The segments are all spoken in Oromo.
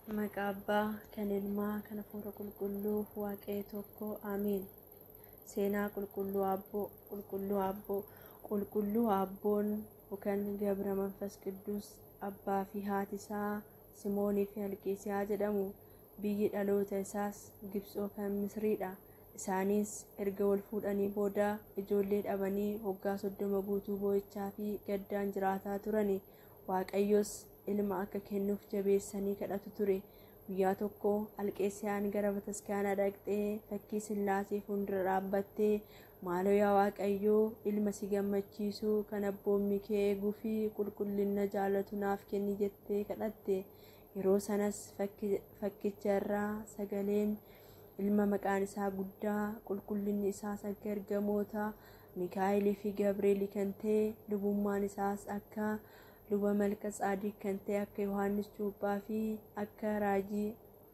Maqaa Abbaa, kan Ilmaa, kan Hafuura Qulqulluu, Waaqayyo tokko, Ameen. Seenaa Qulqulluu Abboo, Qulqulluu Abboo, Qulqulluu Abboon yookaan Gabra Manfas Qidduus abbaa fi haati isaa Simoonii fi Alqeesiyaa jedhamu. Biyyi dhaloota isaas Gibxoo kan Misriidha. Isaanis erga wal fuudhanii booda ijoollee dhabanii waggaa soddoma guutuu boo'ichaa fi gaddaan jiraataa turani. Waaqayyos ilma akka kennuuf jabeessanii kadhatu ture. Guyyaa tokko Alqeesiyaan gara bataskaanaa dhaqxee fakkii Sillaasee fuuldura dhaabbattee maaloo yaa Waaqayyoo ilma si gammachiisu kan abboommii kee eeguu fi qulqullina jaalatu naaf kenni jettee kadhatte. Yeroo sanas fakkicha irraa sagaleen ilma maqaan isaa guddaa qulqullinni isaas akka ergamoota Mikaa'elii fi Gabreelii kan ta'e lubummaan isaas akka luba malka tsaadiq kan ta'e akka Yohaannis Cuuphaa fi akka raajii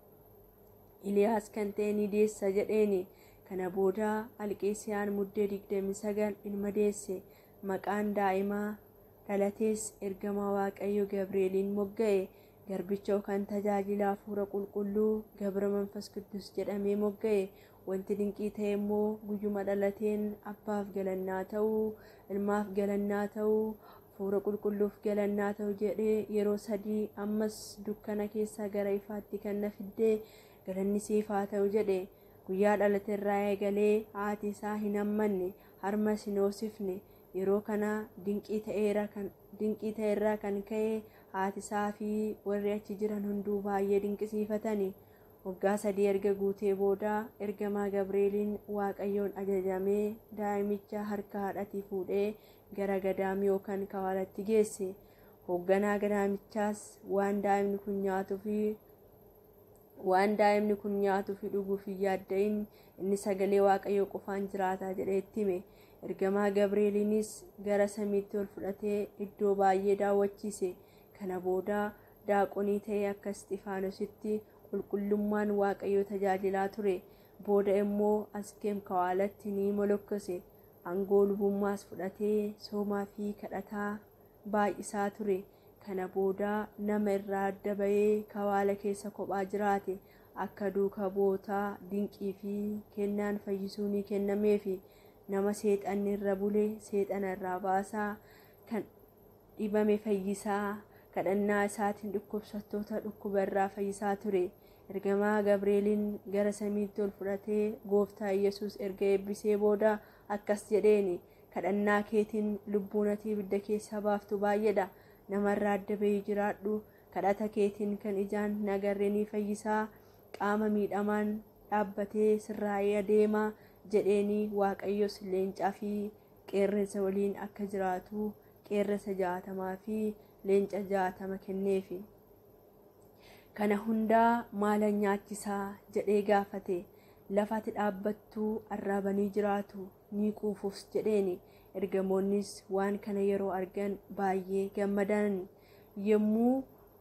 Iliyaas kan ta'e ni deessa jedheeni. Kana booda Alqeesiyaan muddee digdamii sagal ilma deesse. Maqaan daa'imaa dhalatees ergamaa Waaqayyo Gabreeliin mogga'e. Garbicha kan tajaajila hafuura qulqulluu Gabra Manfas Qidduus jedhamee mogga'e. Wanti dinqii ta'e immoo guyyuma dhalateen abbaaf galannaa ta'uu, ilmaaf galannaa ta'uu, hafuura qulqulluuf galannaa ta'u jedhee yeroo sadii ammas dukkana keessaa gara ifaatti kan na fiddee galanni siif haa ta'u jedhe. Guyyaa dhalate irraa eegalee haati isaa hin hammanne harmas hin hoosifne. Yeroo kana dinqii ta'e irraa kan ka'e haati isaa fi warri achi jiran hunduu baay'ee dinqisiifatani. Waggaa sadii erga guutee booda ergamaa Gabreeliin Waaqayyoon ajajamee daa'imicha harka haadhatii fuudhee gara gadaamii yookaan kawaalatti geesse. Hoogganaa gadaamichaas waan daa'imni kun nyaatuu fi waan daa'imni kun nyaatuu fi dhuguuf hin yaadda'in inni sagalee Waaqayyoo qofaan jiraataa jedhee itti hime. Ergamaa Gabreeliinis gara samiitti ol fudhatee iddoo baay'ee daawwachiise. Kana booda daaqonii ta'ee akka Isxifaanositti qulqullummaan Waaqayyoo tajaajilaa ture. Booda immoo askeem kawaalatti ni molokkose. Aangoo lubummaas fudhatee soomaa fi kadhataa baay'isaa ture. Kana booda nama irraa adda bahee kawaala keessa kophaa jiraate. Akka duuka bootaa dinqii fi kennaan fayyisuu ni kennameefi. Nama seexanni irra bule seexana irraa baasaa kan dhibame fayyisaa kadhannaa isaatiin dhukkubsattoota dhukkuba irraa fayyisaa ture. Ergamaa Gabreeliin gara samiitti ol fudhatee gooftaa Yesuus erga eebbisee booda akkas jedheeni kadhannaa keetiin lubbuun ati ibidda keessaa baaftu baay'eedha. Namarraa adda bahii jiraadhu kadhata keetiin kan ijaan hin agarre ni fayyisaa qaama miidhamaan dhaabbatee sirraa'ee adeema jedheeni Waaqayyos leencaa fi qeerransa waliin akka jiraatu qeerransa jaatamaa fi leenca jaatama kenneefi. Kana hundaa maalan nyaachisaa jedhee gaafate lafa ati dhaabbattuu arraabanii jiraatu ni quufus jedheeni. Ergamoonnis waan kana yeroo argan baay'ee gammadan yommuu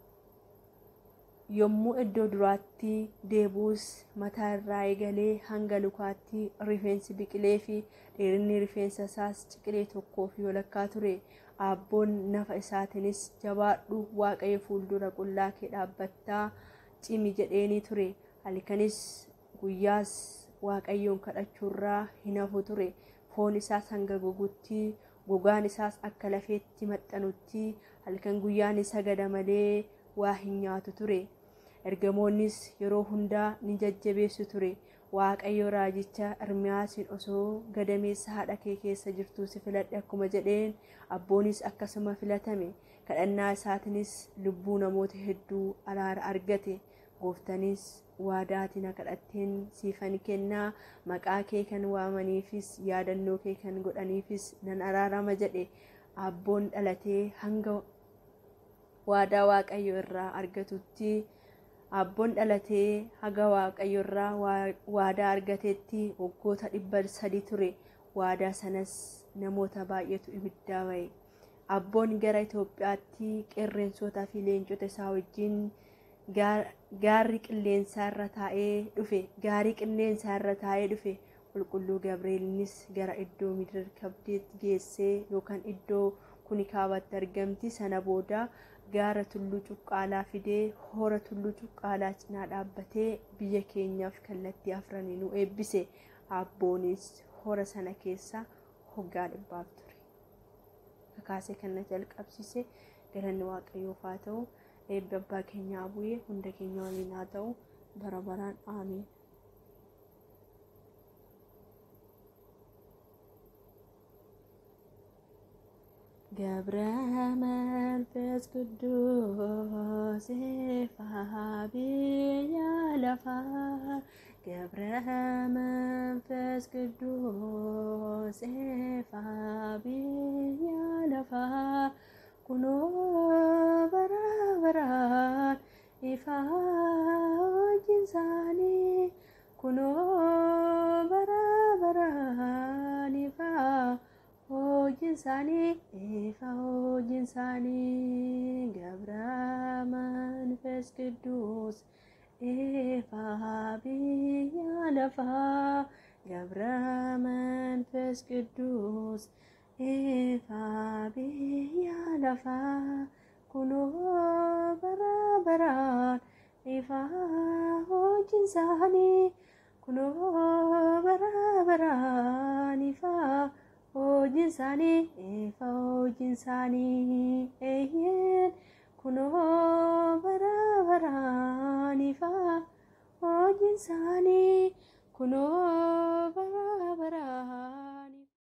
yommuu iddoo duraatti deebuus mataa irraa eegalee hanga lukaatti rifeensi biqilee fi dheerinni rifeensa isaas ciqilee tokkoo fi walakkaa ture. Abboon nafa isaatiinis jabaadhu waaqayyo fuuldura qullaa kee dhaabbattaa cimi jedheeni ture. Halkanis guyyaas waaqayyoon kadhachuurraa hin hafu ture. Foon isaas hanga gogutti gogaan isaas akka lafeetti maxxanutti halkan guyyaan sagada malee waa hin nyaatu ture. Ergamoonnis yeroo hundaa ni jajjabeessu ture. Waaqayyo raajicha Ermiyaasiin osoo gadameessa haadha kee keessa jirtuu si filadhe akkuma jedheen abboonis akkasuma filatame. Kadhannaa isaatiinis lubbuu namoota hedduu araara argate. Gooftanis waadaati na kadhatteen siifan kennaa maqaa kee kan waamaniifis yaadannoo kee kan godhaniifis nan araarama jedhe. Abboon dhalatee hanga waadaa Waaqayyo irraa argatutti abboon dhalatee haga waaqayyo irraa waadaa argatetti waggoota dhibba sadi ture waadaa sanas namoota baay'eetu ibiddaa ba'e abboon gara Itoophiyaatti qeerransoota fi leencota isaa wajjin gaarri qilleensaa irra taa'ee dhufe gaarii qilleensaa irra taa'ee dhufe qulqulluu Gabreelinis gara iddoo midir kabdeetti geessee yookaan iddoo kuni kaabatti argamti sana booda gaara tulluu cuqqaalaa fidee hora tulluu cuqqaalaa cinaa dhaabbatee biyya keenyaaf kallattii afranii nu eebbise abboonis hora sana keessa hoggaa dhibbaaf ture. Kakaasee kan na jalqabsiise galanni waaqayyoof haa ta'u eebbi abbaa keenyaa bu'ee hunda keenya waliin haa ta'u bara baraan aamiin. ገብረ መንፈስ ቅዱስ ፋብያ ለፋ ገብረ መንፈስ ቅዱስ ፋብያ ለፋ ኩኖ በራ በራን ኢፋ ጅንሳኒ ኩኖ በራ በራን ኢፋ hojiin isaanii ifa hojiin isaanii gabra manfes qidduus ifa biyya lafaa gabra manfes qidduus ifa biyya lafaa kunoo bara baraan ifa hojiin isaanii kunoo bara baraan ifa hojiin isaanii ifa hojiin isaanii eeyyeen